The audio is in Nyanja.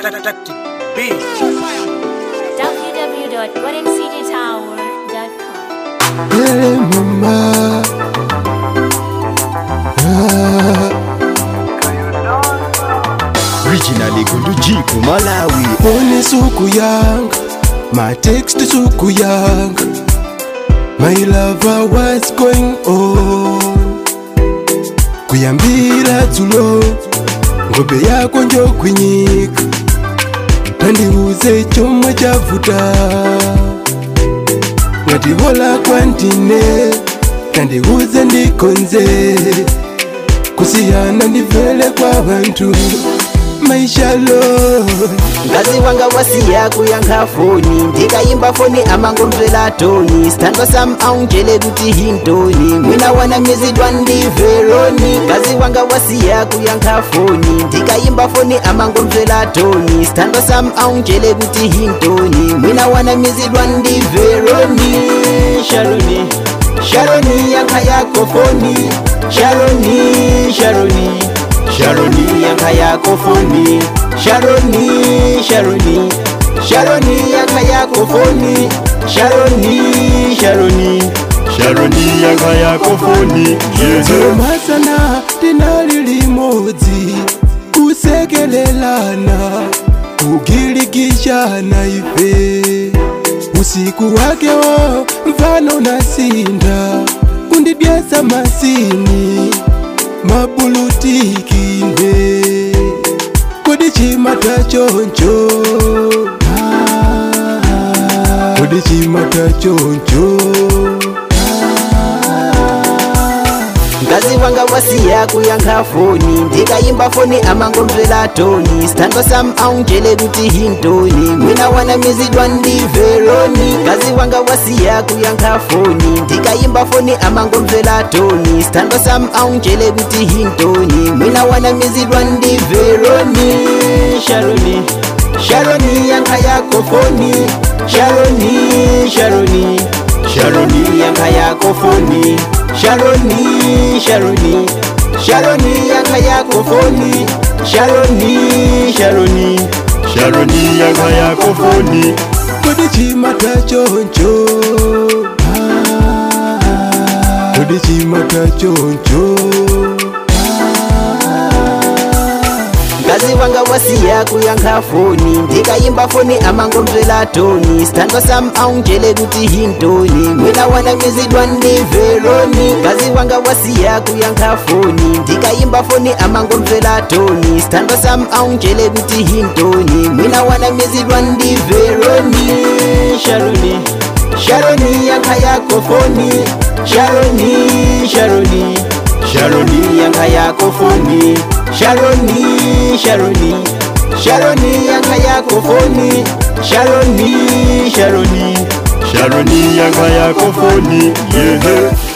Tactic B. www.weddingcdtower.com. Hey mama Originally Gundu Jiku Malawi Phone suku yanga My text suku yanga My lover what's going on Kuyambira dzulo Ngobe yako njo kwinyika Tandiuze chomwe chavuta Ngatihola kwantine Tandiuze ndikonze Kusiyana ndivele kwa bantu Maisha lo ngazi wanga wasiya kuyankha foni ndikayimba foni amangomvera toni sithandwa sam aunjele kuti hintoni mwina wanamizidwa ndiveroni ngazi wanga wasiya kuyankha foni ndikayimba foni amangomvera toni sithandwa sam aunjele kuti hintoni mwina wanamizidwa ndiveroni sharoni sharoni yankha yako foni sharoni sharoni sharoni yankha yako foni sharoni sharoni sharoni yankha yako foni sharoni sharoni Sharoni yanga yako foni Yeah masana tinali limodzi kusekelelana kugilikishana ife usiku wakewo mfano nasinda kundidyesa masini mabulutikinde kodi chimata choncho Ah, kodi chimata choncho ngazi wanga wasiya kuyankha foni ndikayimba foni amangomvera toni sithandwa sam aunjele kuti hintoni mwina wanamizidwa ndiveroni ngazi wanga wasiya kuyankha foni ndikayimba foni amangomvera toni sithandwa sam aunjele kuti hintoni mwina wanamizidwa ndiveroni sharoni sharoni yankha yako foni sharoni sharoni sharoni yankha yako foni sharoni sharoni sharoni yankha yako foni sharoni sharoni Sharoni yanga yako foni kodi chimata choncho Ah, kodi chimata choncho ngazi wanga wasiya kuyankha foni ndikayimba foni amangomvera toni sithandwa sam aunjele kuti hintoni mwina wanamizidwa ndiveroni ngazi wanga wasiya kuyankha foni ndikayimba foni amangomvera toni sithandwa sam aunjele kuti hintoni mwina wanamizidwa ndiveroni sharoni sharoni yankha yako foni sharoni sharoni sharoni yankha yako foni sharoni sharoni sharoni yankha yako foni sharoni sharoni Sharoni yanga yako foni Yeah